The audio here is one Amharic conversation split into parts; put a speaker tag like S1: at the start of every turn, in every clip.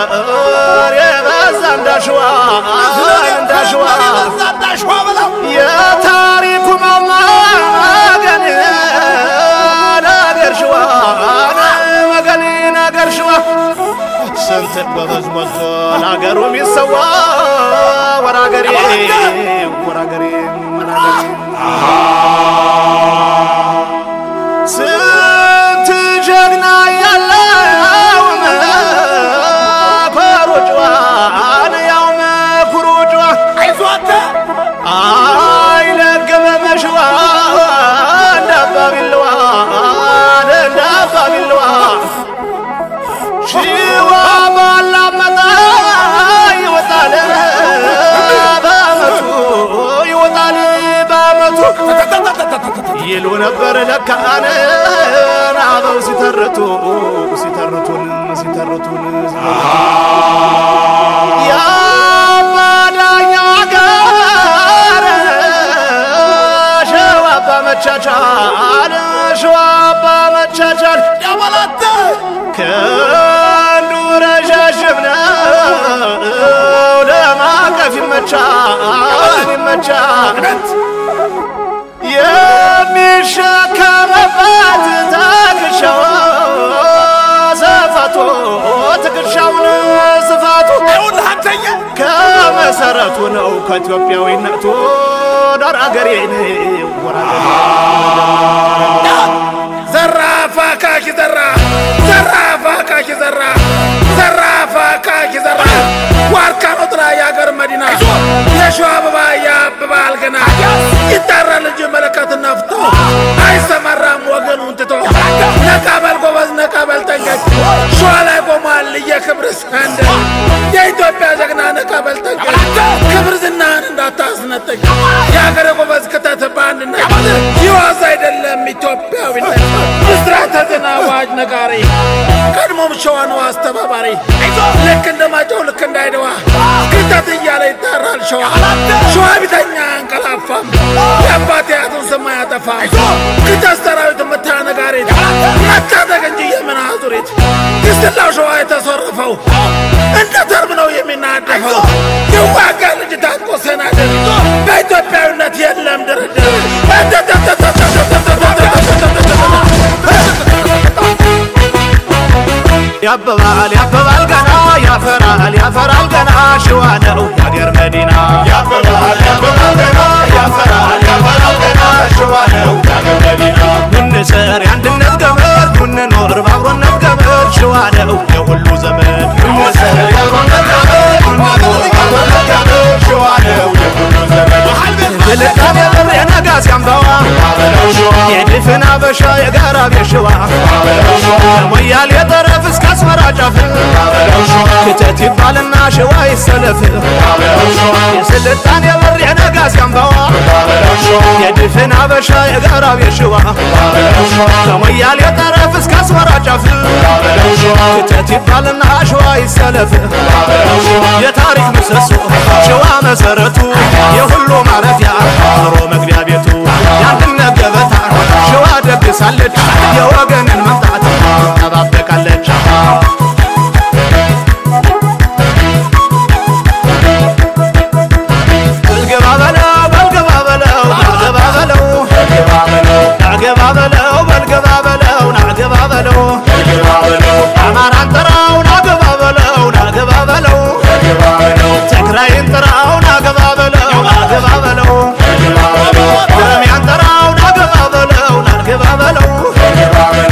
S1: የበዛ እንዳሸዋ እንዳሸዋ የታሪኩ ማማ ገን ነገር ሸዋ መገኔ ነገር ሸዋ ስንት ጎበዝ ሞልቶ ለአገሩ የሚሰዋ ወራገሬ ወራገሬ ወራገሬ ስንት ጀግና ያለው መኮሩ ጨዋን ያው መኩሩ ጨዋ አይለግም መሽዋ እንዳባቢልዋ እንዳባቢልዋ ሽዋ ባላመጣ ይወጣል በአመቱ ይወጣል በአመቱ ይሉ ነበር ለካን አበው ሲተርቱ ሲተርቱን ሲተርቱን የአባዳኛ ጋር ሸዋባ መቻቻል ሸዋባ መቻቻል ያበላተ ከንዱ ረዣዥም ነው ለማቀፍ ይመቻል ይመቻል የሚሸከምበት ትከሻው ስፋቱ ትከሻውን ስፋቱ ከመሰረቱ ነው ከኢትዮጵያዊነቱ ዳር አገሬ
S2: ዘራፋ ካኪ ዘራ ዘራፋ ካኪ ዘራ ዘራፋ ካኪ ዘራ ዋርካ ነው ጥላ የአገር መዲና የሸዋ አበባ ያብባል ገና ይጠራል እንጂ መለከት ነፍቶ አይሰማራም ወገኑን ትቶ ነቃበል ጎበዝ ነቃበል ጠንቀቅ ሸዋ ላይ ቆሟል የክብር ሰንደቅ የኢትዮጵያ ጀግና ነቃበል ጠንቀቅ ክብር ዝናህን እንዳታስነጥቅ የአገር ጎበዝ ክተት በአንድነት ይዋዝ አይደለም ኢትዮጵያዊነት ብስራተ ዜና አዋጅ ነጋሪ ቀድሞም ሸዋ ነው አስተባባሪ ልክ እንደ ማጨው ልክ እንዳይደዋ ክተት እያለ ይጠራል ሸዋ ሸዋ ቢተኛ አንቀላፋም የአባት ያቱን ስም አያጠፋም ክተት ሰራዊት ምታ ነጋሪት መታጠቅ እንጂ የምን አዙሪት ግስትላው ሸዋ የተሰረፈው እንደ ተርብ ነው የሚናደፈው ይዋጋ ልጅ ታጥቆ ሰናድር በኢትዮጵያዊነት የለም ድርድር
S1: ያብባል ያብባል ገና ያፈራል ያፈራል ገና ሸዋ ነው የአገር መዲና
S3: ያፈራል ያፈራል ገና ያፈራል ያፈራል ገና ሸዋ ነው የአገር መዲና
S1: እንስር የአንድነት ገመድ እንኖር በአብሮነት ገመድ ሸዋ ነው የሁሉ ዘመድ
S3: እንወሰድ ያብሮነት ገመድ እንኑር በአብሮነት ገመድ ሸዋ ነው የሁሉ ዘመድ
S1: የልቃም የብር የነጋስ ያምባዋ
S3: አበለው ሸዋ
S1: የድፍን አበሻ የጋራ ቤት ሸዋ
S3: አበለው ሸዋ
S1: ከሞያሌ ጠረፍ እስከ አስመራ ጫፍ
S3: አበለው ሸዋ
S1: ክተት ይባልና ሸዋ ይሰለፍ
S3: አበለው ሸዋ
S1: የስልጣን የብር የነጋስ ያምባዋ
S3: አበለው ሸዋ
S1: የድፍን አበሻ የጋራ ቤት ሸዋ
S3: አበለው ሸዋ
S1: ከሞያሌ ጠረፍ እስከ አስመራ ጫፍ
S3: አበለው ሸዋ
S1: ክተት ይባልና ሸዋ ይሰለፍ
S3: አበለው ሸዋ
S1: የታሪክ ምሰሶ ሸዋ መሰረቱ የሁሉ ማረፊያ ኑሮ መግቢያ ቤቱ የአንድነት ገበታ ሸዋ ደግሳለች የወገንን መምጣት ትጠባበቃለች በልግባ በለው በልግባ በለው ናገባ በለው ናገባ በለው በልግባ በለው ናገባ በለው
S3: ግባ በለው
S1: አማራን ጥራው ናገባ በለው ናገባ በለው
S3: ግባ በለው
S1: ትግራይን ጥራው ናገባ በለው ናገባ በለው
S3: ግባ በለው
S1: ኦሮሚያን ጥራው ናገባ በለው ናገባ በለው
S3: ግባ በለው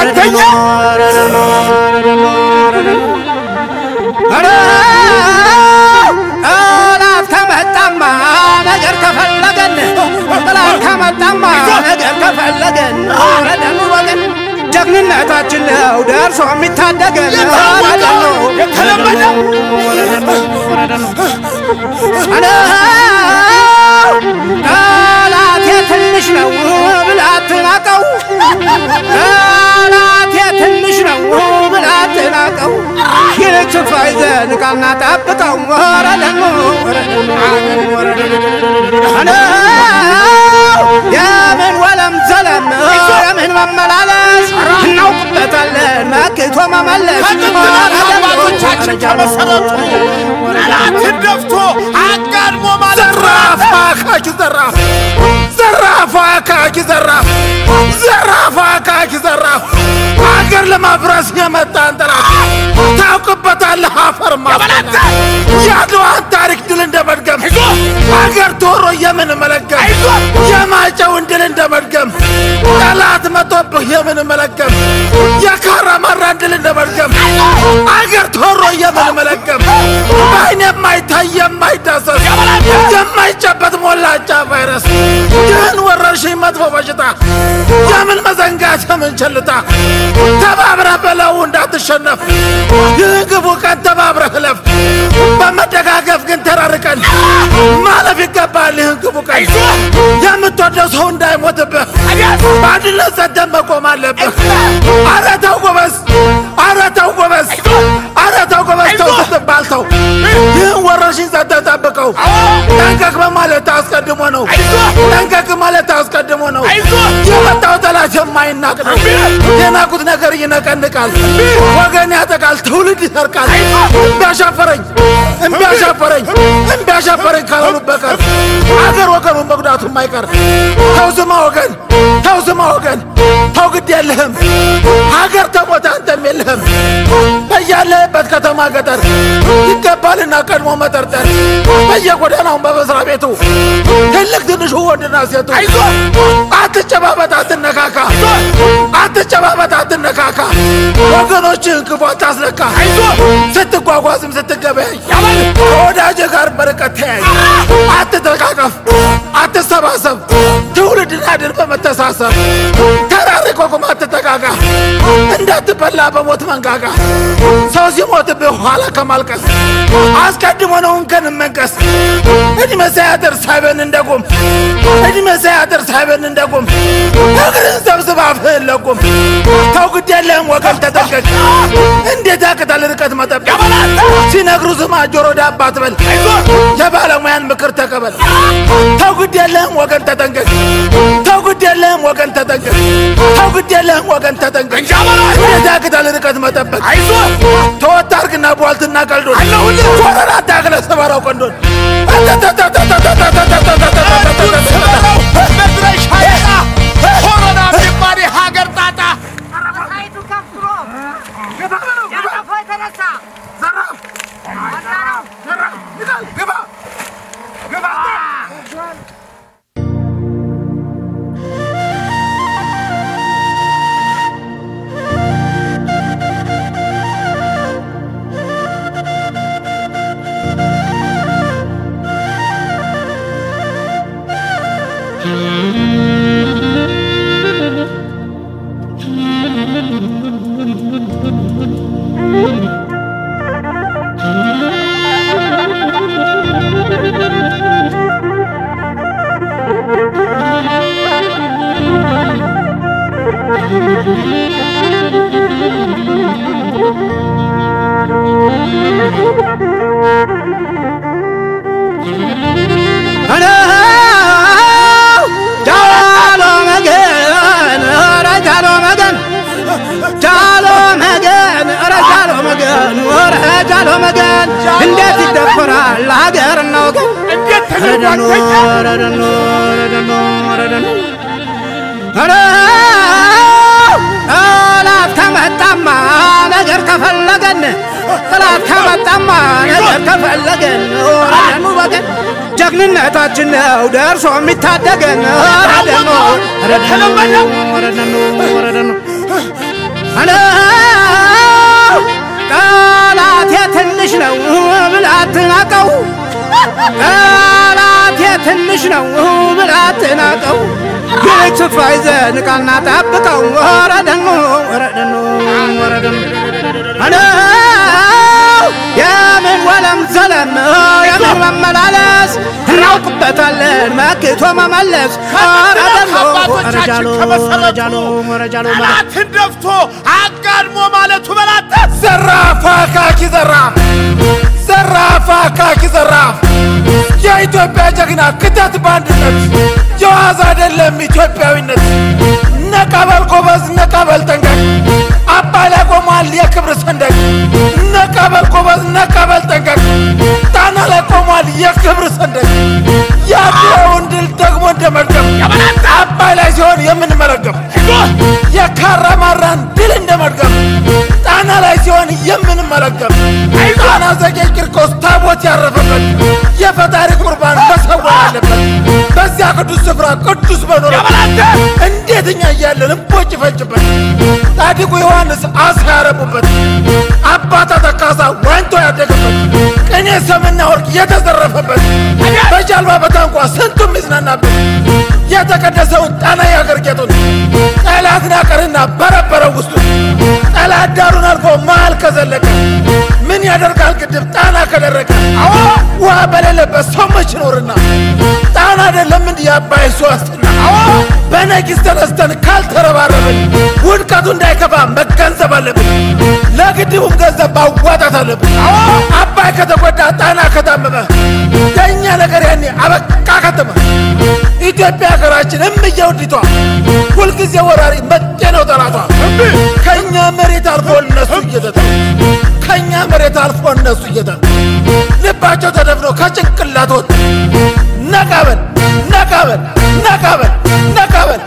S2: ሁለተኛ
S1: ጠላት ከመጣማ ነገር ከፈለገን ጠላት ከመጣማ ነገር ከፈለገን ረደኑ ወገን ጀግንነታችን ነው ደርሶ የሚታደገን
S2: የታወቀው የተለመደው
S1: ጠላቴ ትንሽ ነው ብለህ አትናቀው ጠላቴ ትንሽ ነው ብለህ አትናቀው ይልቅ ስፍራ ይዘን ቃልና ጠብቀው ወረደኑ የምን ወለም ዘለም የምን መመላለስ እናውቅበታለን መክቶ መመለስ
S2: አባቶቻችን ከመሰረቱ ጠላትን ደፍቶ አጋድሞ ማለት ዘራፍ አካኪ ዘራፍ ዘራፍ አካኪ ዘራፍ ዘራፍ አካኪ ዘራፍ አገር ለማፍረስ የመጣን ጠላት ታውቅበታለህ አፈር ማስበላት የአድዋን ታሪክ ድል እንደ መድገም አገር ቶሮ የምን መለገም የማጨውን ድል እንደ መድገም ጠላት መቶብህ የምን መለገም የካራማራን ድል እንደ መድገም አገር ቶሮ የምን መለገም በአይን የማይታይ የማይዳሰስ የማይጨበት ሞላጫ ቫይረስ ይህን ወረርሽኝ መጥፎ በሽታ የምን መዘንጋት የምን ቸልታ ተባብረህ በለው እንዳትሸነፍ ይህን ግቡ ቀን ተባብረህ እለፍ በመደጋገፍ ግን ተራርቀን ማለፍ ይገባል ይህን ግቡ ቀን የምትወደው ሰው እንዳይሞትብህ በአንድነት ሰደን መቆም አለብህ አረ ተው ጎበዝ አረ ተው ጎበዝ አረ ተው ጎበዝ ተው ስትባል ተው ይህን ወረርሽኝ ሰደን ጠብቀው ጠንቀቅ በማለት አስቀድሞ ነው ጠንቀቅ ማለት አስቀድሞ ነው የመጣው ጠላት የማይናቅ ነው የናቁት ነገር ይነቀንቃል ወገን ያጠቃል ትውልድ ይሰርቃል እምቢ አሻፈረኝ እምቢ አሻፈረኝ እምቢ አሻፈረኝ ካላሉ በቀር አገር ወገኑን መጉዳቱ የማይቀር ተው ዝማ ወገን ተው ዝማ ወገን ተው ግድ የለህም ሀገር ተሞተ አንተም የለህም በያለህበት ከተማ ገጠር ይገባልና ቀድሞ መጠርጠር በየጎዳናውን በመስሪያ ቤቱ ትልቅ ትንሹ ወንድና ሴቱ አትጨባበጥ አትነካካ አትጨባበጥ አትነካካ ወገኖችህን ክፉ አታስነካ ስትጓጓዝም ስትገበያይ ከወዳጅ ጋር በርቀት ተያይ አትተቃቀፍ አትሰባሰብ ትውልድን አድን በመተሳሰብ ተራርቆ ቁም አትጠቃቃ እንዳትበላ በሞት መንጋጋ ሰው ሲሞትብህ ኋላ ከማልቀስ አስቀድሞ ነው እንከን መንቀስ እድሜ ሳያደር ሳይበን እንደቁም እድሜ ሳያደር ሳይበን እንደቁም እግርን ሰብስባ አፍህን ለቁም ተው ግድ የለህም ወገን ተጠንቀቅ እንዴት ያቅታል ርቀት መጠበቅ ሲነግሩ ስማ ጆሮ ዳባ አትበል የባለሙያን ምክር ተቀበል ተው ግድ የለህም ወገን ተጠንቀቅ ተው ግድ የለህም ወገን ተጠንቀቅ ተው ግድ የለህም ወገን ተጠንቀቅ እንዴት ያቅታል ርቀት መጠበቅ ተወት አርግና ቧልትና ቀልዶን ኮረና ታግለ ሰባራው ቀንዶን መድረሻ ያጣ ኮሮና የሚባል የሀገር ጣጣ
S4: ሳይቱ ከፍ ብሎ ያጠፋው የተነሳ ዋና ነው።
S1: ጃሎ መገን ኧረ ጃሎ መገን ጃሎ መገን ኧረ ጃሎ መገን ኧረ ጃሎ መገን እንዴት ይደፈራል ሀገርና ወገን
S2: እንዴት
S1: ኧረ ደኖ
S2: ተደርጓል
S1: ኧረ ደኖ ኧረ ደኖ ኧረ ደኖ ኧረ ጠላት ከመጣማ ነገር ከፈለገን ጠላት ከመጣማ ነገር ከፈለገን ኧረ ደኑ ወገን ጀግንነታችን ነው ደርሶ የሚታደገን ኧረ ደኖ ኧረ ደኖ ኧረ ደኖ ኧረ ደኖ አለ ጠላቴ ትንሽ ነው ብለህ አትናቀው ጠላቴ ትንሽ ነው ብለህ አትናቀው ይልቅ ስፍራ ይዘህ ንቃና ጠብቀው ወረደኑ ወረደኑ ወረደኑ አለ የምን ወለም ዘለም የምን መመላለስ እናውቅበታለን መክቶ መመለስ ወረደኑ ወረጃሎ ወረጃሎ ወረጃሎ
S2: ጠላትን ደፍቶ አጋድሞ ማለቱ በላተ ዘራፍ አካኪ ዘራፍ ዘራፍ አካኪ ዘራፍ የኢትዮጵያ ጀግና ክተት በአንድነት የዋዛ አይደለም ኢትዮጵያዊነት ነቀበል ጎበዝ ነቀበል ጠንቀቅ አባይ ላይ ቆሟል የክብር ሰንደቅ ነቀበል ጎበዝ ነቀበል ጠንቀቅ ጣና ላይ ቆሟል የክብር ሰንደቅ የአድዋውን ድል ደግሞ እንደ መድገም አባይ ላይ ሲሆን የምንመረገም የካራማራን ድል እንደ መድገም ጣና ላይ ሲሆን የምንመረገም ጣና ዘጌ ቂርቆስ ታቦት ያረፈበት የፈጣሪ ቁርባን መሰዋ ያለበት በዚያ ቅዱስ ስፍራ ቅዱስ በኖረበት እንዴት እኛ እያለን እምቦጭ ይፈጅበት ጻድቁ ዮሐንስ አሳ ያረቡበት አባታ ተካሳ ዋኝቶ ያደገበት ቅኔ ሰምና ወርቅ የተዘረፈበት በጃልባ በታንኳ ስንቱም ይዝናናበት የተቀደሰውን ጣና ያገር ጌጡን ጠላት ናቀርና በረበረው ውስጡ ጠላት ዳሩን አልፎ መሃል ከዘለቀ ምን ያደርጋል ግድብ ጣና ከደረቀ ውሃ በሌለበት ሰው መች ይኖርና ጣና አይደለም እንዲህ አባይ እሱ ዋስትና በነቂስ ተነስተን ካልተረባረብን ውድቀቱ እንዳይከፋ መገንዘብ አለብን ለግድቡም ገንዘብ ማዋጣት አለብን አባይ ከተጎዳ ጣና ከታመመ የእኛ ነገር ያኔ አበቃ ከተመ ኢትዮጵያ ሀገራችን እምዬ ውዲቷ ሁልጊዜ ወራሪ መጤ ነው ጠላቷ ከእኛ መሬት አልፎ እነሱ እየተጠ ከእኛ መሬት አልፎ እነሱ እየተጠ ልባቸው ተደፍኖ ከጭንቅላት ወጥ ነቃበል ነቃበል ነቃበል ነቃበል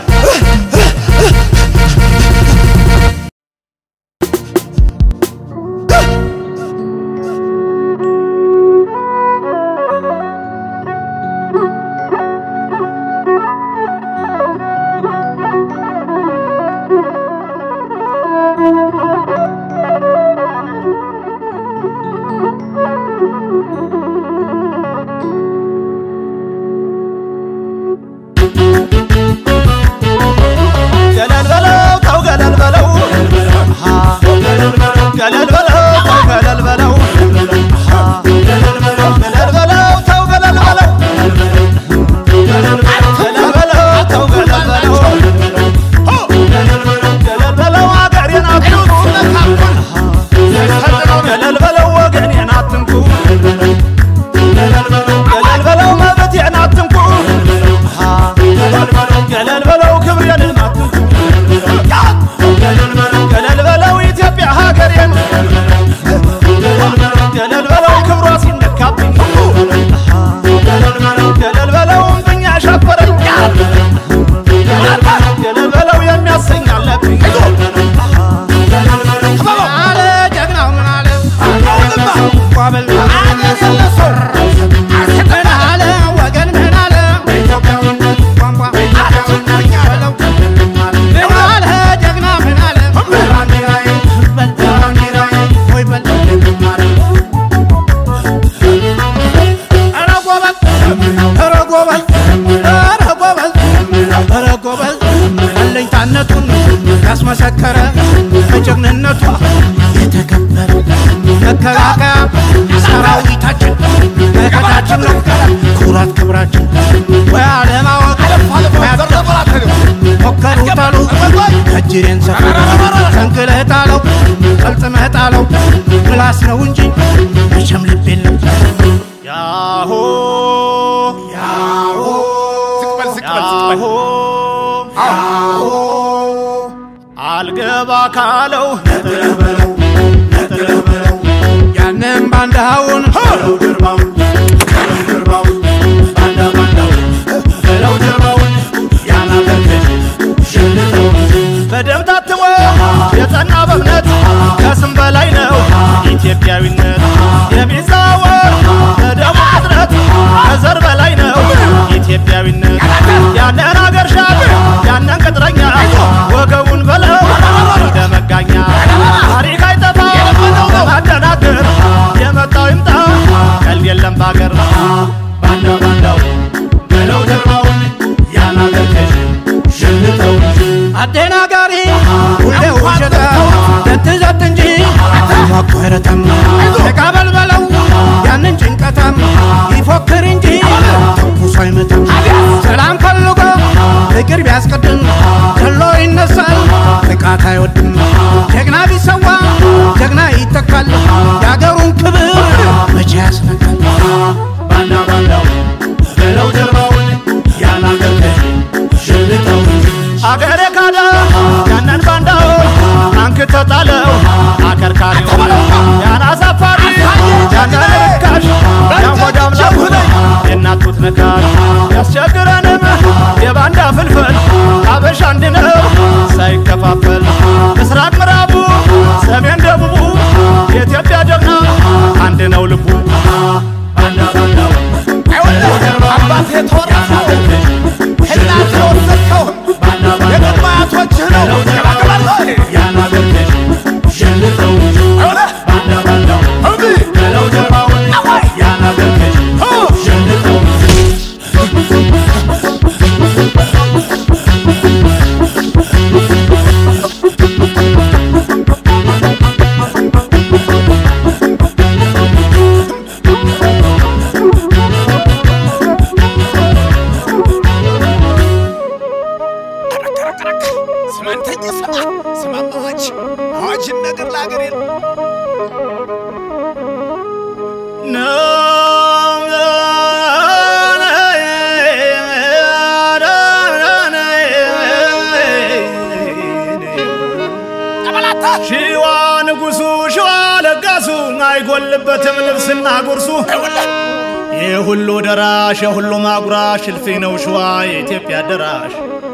S3: ገለል በለው ተው ገለል በለው አሃ ገለል በለው ተው ገለል በለው አሃ ገለል በለው ተው ገለል በለው ገለል በለው ተው ገለል በለው ገለል በለው አገሬን አትንኩ ገለል በለው ወገኔን አትንኩ ገለል በለው መብቴን አትንኩ ገለል በለው ክብሬን አትንኩ ገለል በለው ኢትዮጵያ ሀገሬን ገለል በለው ክብሯ ሲነካብኝ ገለል በለው እምብኝ አሻፈረኝ ገለል በለው የሚያሰኝ አለብኝ
S1: አለ ጀግናው ምን አለ ቋበል ምን አለ ወገን ምን አለ ቋንቋ በለው ምን አለ ጀግና ምን አለ በል ወይ በል ኧረ ጎበዝ ኧረ ጎበዝ ኧረ ጎበዝ ኧረ ጎበዝ አለኝታነቱን ያስመሰከረ በጀግንነቱ የተከበረ መከላከያ ሰራዊታችን መከታችን ነው ኩራት ክብራችን ወይ አለማወቅ ሞከሩ ታሉ እጅሬን ሰፈር ከንክለህ ጣለው ጠልጥመህ ጣለው ምላስ ነው እንጂ መቼም ልብ የለም
S3: ያሆ
S1: ያሆ
S3: ያሆ አልገባ ካለው
S1: ያንም ባንዳውን
S3: በደም ታትሞ የጸና በእምነት ከስም በላይ ነው ኢትዮጵያዊነት የሚዛወር በደሙ ቅጥረት ከዘር በላይ ነው ኢትዮጵያዊነት ያንን አገር ሻል ያንን ቅጥረኛ ወገቡን በለው እንደ መጋኛ
S1: ተቋረጠም ተቃበል በለው ያንን ጭንቀታም ይፎክር እንጂ ተኩሶ አይመታም ሰላም ፈልጎ ፍቅር ቢያስቀድም ገሎ ይነሳል ጥቃት አይወድም ጀግና ቢሰዋ ጀግና ይተካል የአገሩን ክብር መቼ ያስነካል
S3: ባንዳ ባንዳው በለው ጀርባውን ያናገርከኝ ሽልጠው አገሬ ካለ ያንን ባንዳውን አንክተ ጣለው አከርካሪው ያን አሳፋሪ ያንን ርካሽ ያን ወዳም ላኩት የእናቱት ነካሽ ያስቸግረንም የባንዳ ፍልፍል አበሻ አንድ ነው ሳይከፋፈል ምስራቅ ምዕራቡ ሰሜን ደቡቡ የኢትዮጵያ ጀግና አንድ ነው ልቡ ባንዳ ባንዳው
S2: አባት የተወረሰ እናት የወሰድከው የቅድመ አያቶችህ ነው።
S3: ያናገርከኝ ሸልጠው ባንዳ ባንዳው በለው ጀርባውን ያናገርከኝ ሸልጠው
S2: ስማንተኝ ስማ ስማማ አዋጅ አዋጅን ነገር ለአገሬ ነው።
S3: ሺዋ ንጉሱ ሺዋ ለጋሱ አይጎልበትም ልብስና ጉርሱ የሁሉ ደራሽ የሁሉ ማጉራሽ እልፍኝ ነው ሸዋ የኢትዮጵያ ደራሽ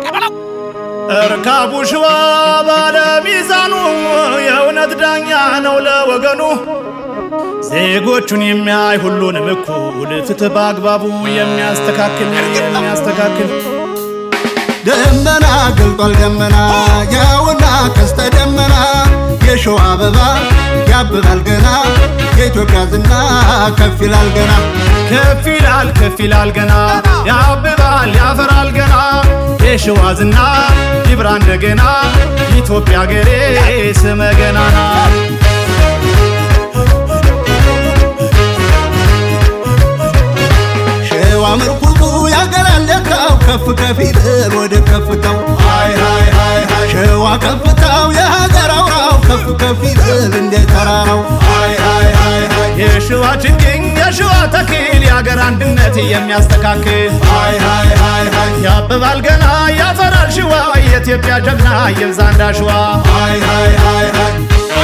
S3: እርካቡ ሸዋ ባለ ሚዛኑ የእውነት ዳኛ ነው ለወገኑ ዜጎቹን የሚያይ ሁሉንም እኩል ፍትህ በአግባቡ የሚያስተካክል የሚያስተካክል
S5: ደመና ገልጧል ደመና ያውና ቀስተ ደመና የሸዋ አበባ ያብባል ገና የኢትዮጵያ ዝና ከፍ ይላል ገና
S3: ከፍ ይላል ከፍ ይላል ገና ያብባል ያፈራል ገና የሸዋ ዝና ይብራ እንደገና ኢትዮጵያ ሀገሬ ስመ ገናና
S5: ሸዋ ምርኩዙ ያገራለካው ከፍ ከፍ ይበል ወደ ከፍታው ሃይ ሃይ ሃይ ሃይ ሸዋ ከፍታው የሀገር አውራው ከፍ ከፍ ይበል እንደ ተራራው ሃይ ሃይ ሃይ ሃይ
S3: የሸዋ ችግኝ የሸዋ ተክል የአገር አንድነት የሚያስተካክል
S5: ሃይ ሃይ ሃይ ሃይ
S3: ያብባል ገና ያፈራል ሸዋ የኢትዮጵያ ጀግና ይብዛ እንዳሸዋ
S5: ሃይ ሃይ ሃይ ሃይ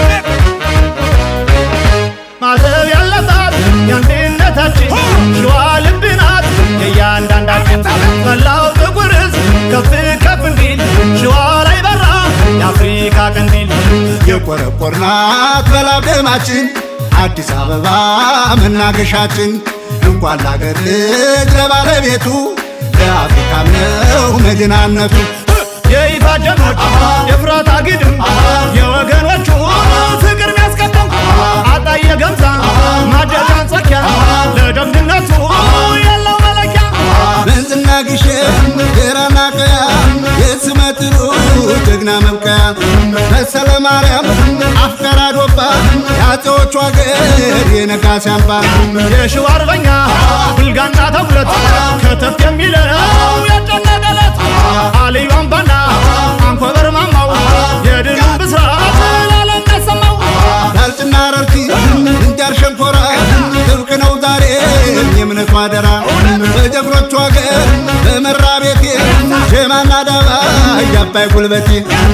S3: ማተብ ያለባት የአንድነታችን ሸዋ ልብ ናት የእያንዳንዳችን መላው ጥቁር ሕዝብ ከፍ ከፍ እንዲል ሸዋ ላይ በራ የአፍሪካ ቀንዲል
S5: የቆረቆርናት በላቤማችን አዲስ አበባ መናገሻችን እንኳን ለአገር ልጅ ለባለቤቱ ለአፍሪካም ነው መዲናነቱ
S3: የይፋ ጀግኖች የፍራት አግድም የወገኖቹ ፍቅር ሚያስቀደም አጣየ ገምዛ ማጀት አንጾኪያ ለጀግንነቱ ያለው መለኪያ
S5: መንዝና ግሸን ጌራና ቀያ የስመጥሩ ጀግና መብቀያ መሰለ ማርያም አፍቀራ ዶባ የአፄዎቹ አገር የነጋሲ አምባ
S3: የሸዋ አርበኛ ብልጋና ተጉለት ከተፍ የሚለው ያጨነቀለት አልዩ አምባና አንኮበር ማማው የድሉን ብስራት ለዓለም ያሰማው
S5: ዳልጭና ረርቲ እንጃር ሸንኮራ ጥብቅ ነው ዛሬ የእምነቱ አደራ በጀግኖቹ አገር በመራ ቤቴ ሸማና ዳባ እያባይ ጉልበቴ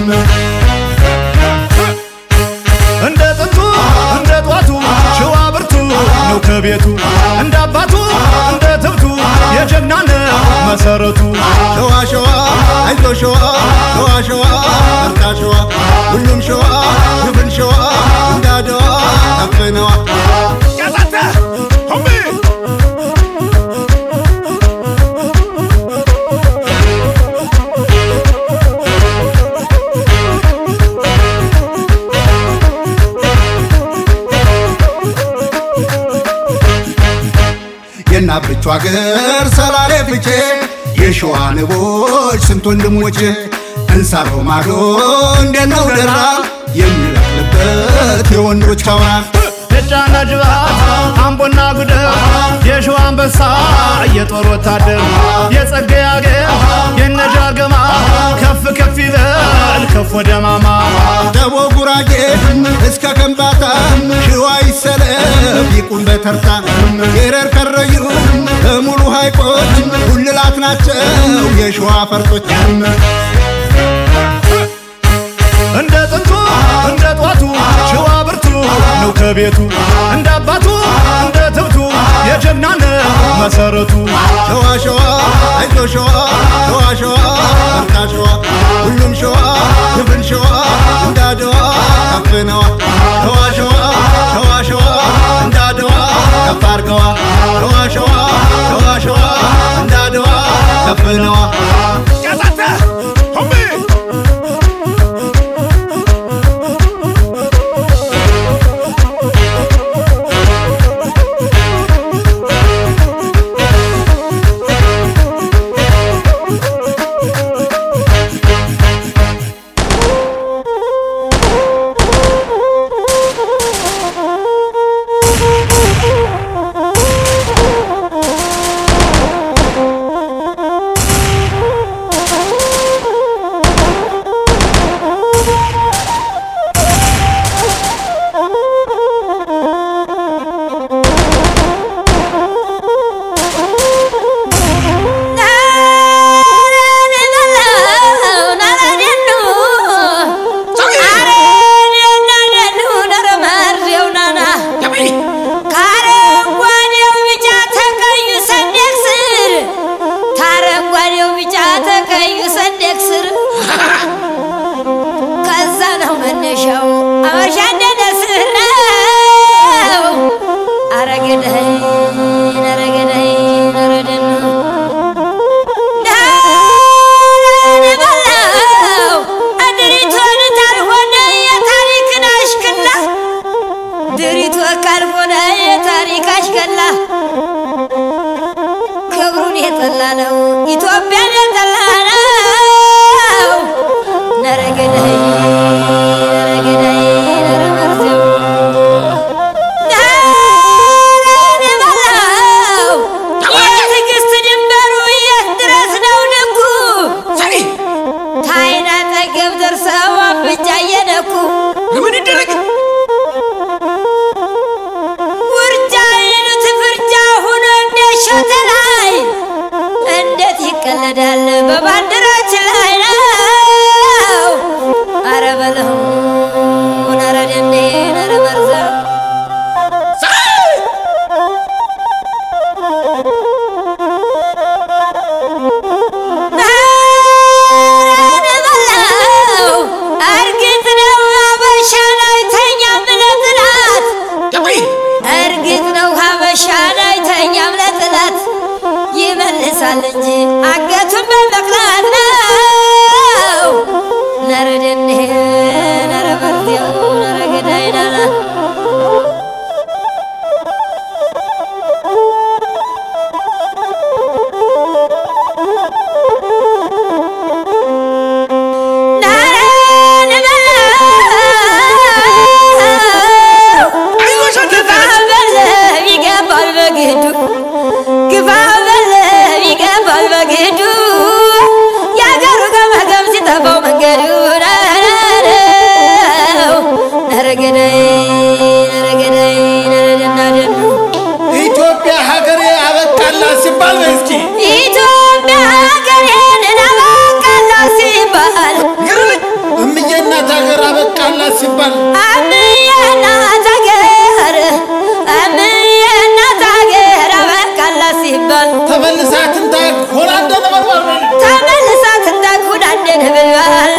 S3: እንደ ጥንቱ እንደ ጧቱ ሸዋ ብርቱ ነው ከቤቱ እንደ አባቱ እንደ ትብቱ የጀግና ነው መሰረቱ
S5: ሸዋ ሸዋ አይዞ ሸዋ ሸዋ ሸዋ በርታ ሸዋ ሁሉም ሸዋ ግብን ሸዋ እንዳደዋ ከፍነዋ
S2: ያዛተ ሆሜ
S5: የናብቹ አገር ሰላሌ ፍቼ የሸዋ ንቦች ስንት ወንድሞች እንሳሮ ማዶ እንዴት ነው ደራ የሚበቅልበት የወንዶች አውራ
S3: የጫና ጅባት አምቦና ጉደር የሸዋ አንበሳ የጦር ወታደር የጸጋዬ አገር የነጃገማ ከፍ ከፍ ይበል ከፍ ወደ ማማ
S5: ደቦ ጉራጌ እስከ ከምባታ ሽዋ ይሰለፍ ይቁም በተርታ የረር ከረዩ በሙሉ ሐይቆች ሁልላት ናቸው የሸዋ ፈርጦች
S3: እንደ ጥንቱ እንደ ጧቱ ሸዋ ብርቱ ነው ከቤቱ እንደ አባቱ እንደ ትብቱ የጀግናነ መሰረቱ
S5: ሸዋ ሸዋ አይዞ ሸዋ ሸዋ ሸዋ በርታ ሸዋ ሁሉም ሸዋ ድፍን ሸዋ እንዳድዋ ከፍነዋ ሸዋ ሸዋ ሸዋ ሸዋ እንዳድዋ ከፍ አርገዋ ሸዋ ሸዋ ሸዋ ሸዋ እንዳድዋ ከፍነዋ
S2: ያዛተ ሆሜ
S6: ከአረንጓዴው ቢጫ ተቀዩ ሰንደቅ ስር ከአረንጓዴው ቢጫ ተቀዩ ሰንደቅ ስር ከዛ ነው መነሻው አበሻ እንደነስር ነው አረገዳይ ነረገዳይ ነረደን በላው አድሪቶን ታልሆነ የታሪክን አሽክላ ድሪቶ ካልሆነ የታሪክ አሽከላ ክብሩን የጠላ ነው ኢትዮጵያን የጠላ ነው ነረገዳይ ነረገዳይ ነረመርዘው በላው የትዕግስት ድንበሩ የት ድረስ ነው ልኩ ታይና ጠገብ ደርሰው አፍንጫ እየነኩ
S2: ለምን ይደረግ
S6: ውርጃ ይሉት ፍርጃ ሁኖ እንደሾተ ላይ እንዴት ይቀለዳል በባንዲራችን ላይ ነው አረ በለው ነረ ደንዴ ነረ መርዘው በለው እርግጥ ነው አበሻ ላይ ተኛም ለጥላት እርግጥ ነው ሀበሻ ላይ ተኛም ለጥላት ይመልሳል እንጂ አንገቱን በመቅላት ነው። ነረ ደኔ ነረ መርቴው ነረ ገዳይ ናና ይገባል በግዱ ግባ በለው ይገባል በግዱ የአገሩ ገመገም ሲጠፋው መንገዱ ነው ነረገዳይ ነረገዳይ ነረደናደኑ
S2: ኢትዮጵያ ሀገሬ አበቃላት ሲባል በይ እስኪ
S6: ኢትዮጵያ ሀገሬን አበቃላ ሲባል
S2: ግርልኝ እምዬ እናት ሀገር አበቃላት ሲባል
S6: አምዬ እናት ሀገር አምዬ እናት ሀገር አበቃላ ሲባል
S2: ተመልሳ ትንታግ ሆና እንደነበርባር
S6: ተመልሳ ትንታኩን አንደን ብልባል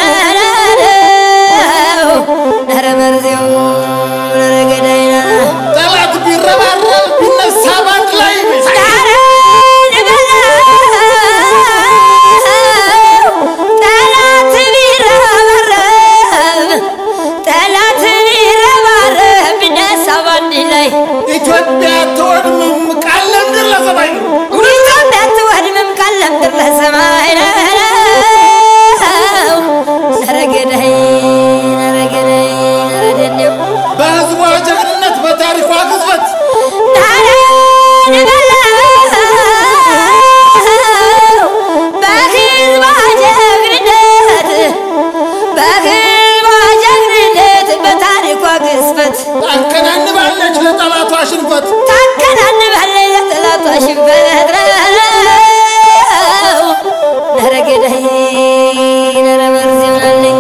S6: ነረ መርዜው ነረ ገዳይና
S2: ጠላት ቢረባረብ ቢነሳ ባንድ ላይ
S6: ጠላት ቢረባረብ ጠላት ቢረባረብ ቢነሳ ባንድ ላይ
S2: ኢትዮጵያ ትወድምም ቃል ለምድር ለሰማይ ነው
S6: ኢትዮጵያ አትወድምም ካለም ድር ለሰማይ ነው። ነረ ገዳይ ነረ ገዳይ ነረ ደኔው
S2: በህዝቧ
S6: ሽንፈት
S2: ታከናንባለች ለጠላቷ ሽንፈት
S6: ታከናንባለች ለጠላቷ ሽንፈት ነው። ኧረ ገዳይ ኧረ መርዝ ይሆናልኝ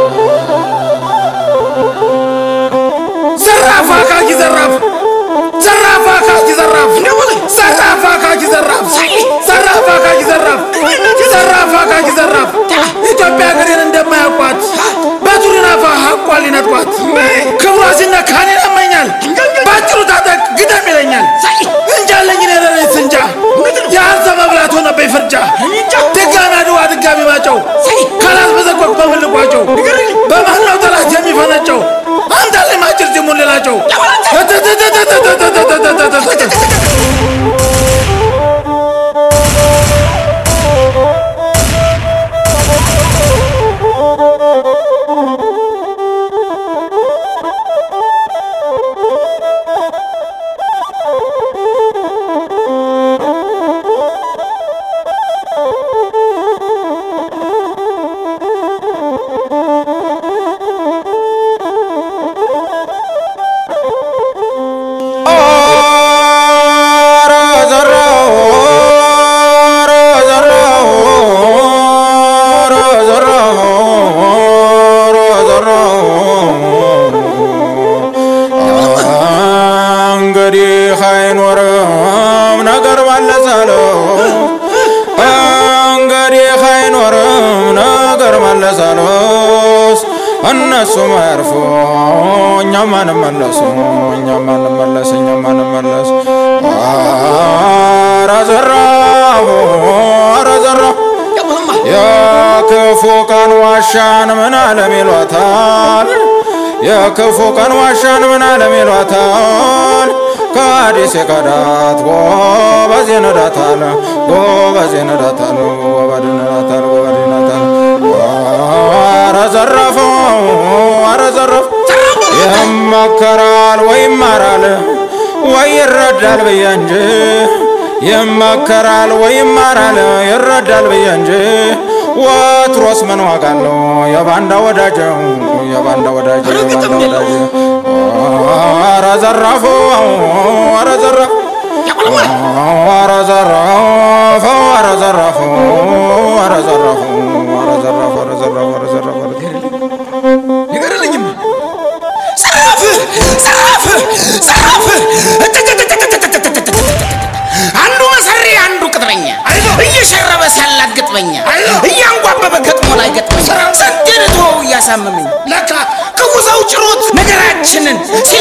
S2: ዘራፍ አካኪ ዘራፍ ዘራፍ አካኪ ዘራፍ ዘራፍ አካኪ ዘራፍ ዘራፍ አካኪ ዘራፍ ዘራፍ አካኪ ዘራፍ ኢትዮጵያ ሀገሬን እንደማያውቋት በቱሪናፋ ሀቋ ሊነጥቋት ክብሯ ሲነካ እኔን ያመኛል በአጭሩ ታጠቅ ግደም ይለኛል እንጃለኝ እኔ ለሌት እንጃ የአንተ መብላት ሆነብኝ ፍርጃ ድጋሚ አድዋ ድጋሚ ማጨው ካላስ በዘቆቅ በምልቋቸው በማነው ጠላት የሚፈነጨው አምጣልኝ ማጭር ጅሙን ልላቸው
S7: እንግዲህ አይኖርም ነገር መለሳለው እንግዲህ አይኖርም ነገር መለሳለስ እነሱ መርፎ እኛም አንመለሱ እኛም አንመለስ እኛም አንመለስ ኧረ ዘራፍ ኧረ ዘራፍ የክፉ ቀን ዋሻን ምን አለም ይሏታል የክፉ ቀን ዋሻን ምን አለም ይሏታል ከአዲስ የከዳት ጎበዝ ይነዳታል ጎበዝ ይነዳታል ጎበዝ ይነዳታል ጎበዝ ይነዳታል ኧረ ዘረፈው ኧረ ዘረፍ ይመከራል ወይ ይማራል ወይ ይረዳል ብዬ እንጂ ይመከራል ወይ ይማራል ይረዳል ብዬ እንጂ ወትሮስ ምን ዋጋ አለው የባንዳ ወዳጅ የባንዳ ወዳጅ የባንዳ ወዳጅ ኧረ ዘራፉ ኧረ ዘራፍ ኧረ ዘራፍ ኧረ ዘራፍ ኧረ ዘራፍ ኧረ ዘራፍ ኧረ ዘራፍ ኧረ ዘራፍ ኧረ
S2: ንገርልኝም ዘራፍ ዘራፍ ዘራፍ
S8: አንዱ መሰሪ አንዱ ቅጥረኛ እየሸረበ ሳላት ገጥመኛ እያንጓበበ ገጥሞ ላይ ገጥመኛ ስንቴን ተወው እያሳመመኝ
S2: ለካ
S8: ክፉ ሰው ጭሮት ነገራችንን ሲል